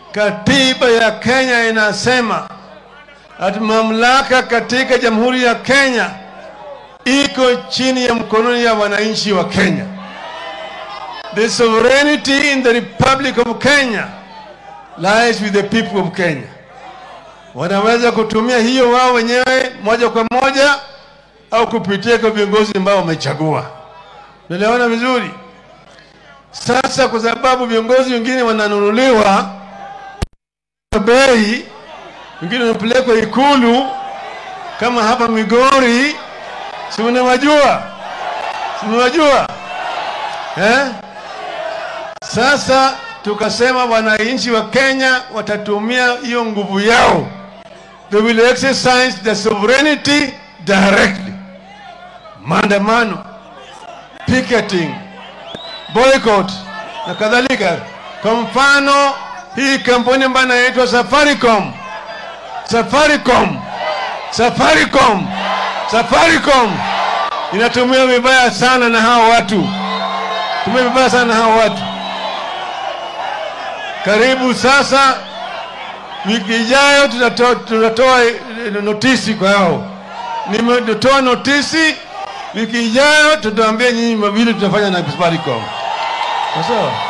Katiba ya Kenya inasema ati mamlaka katika Jamhuri ya Kenya iko chini ya mkononi ya wananchi wa Kenya. The sovereignty in the Republic of Kenya lies with the people of Kenya. Wanaweza kutumia hiyo wao wenyewe moja kwa moja au kupitia kwa viongozi ambao wamechagua. Tunaelewana vizuri? Sasa kwa sababu viongozi wengine wananunuliwa bei, wengine wanapelekwa Ikulu kama hapa Migori, si mnawajua? Si mnawajua eh? Sasa tukasema wananchi wa Kenya watatumia hiyo nguvu yao, they will exercise the sovereignty directly. Maandamano, picketing, boycott na kadhalika. Kwa mfano hii kampuni ambayo inaitwa Safaricom, Safaricom, Safaricom, Safaricom inatumia vibaya sana na hao watu, tumia vibaya sana na hao watu. Karibu sasa, wiki ijayo tunatoa, tunatoa eh, notisi kwa hao. Nimetoa notisi, wiki ijayo tutaambia nyinyi mawili tutafanya na Safaricom. Sawa?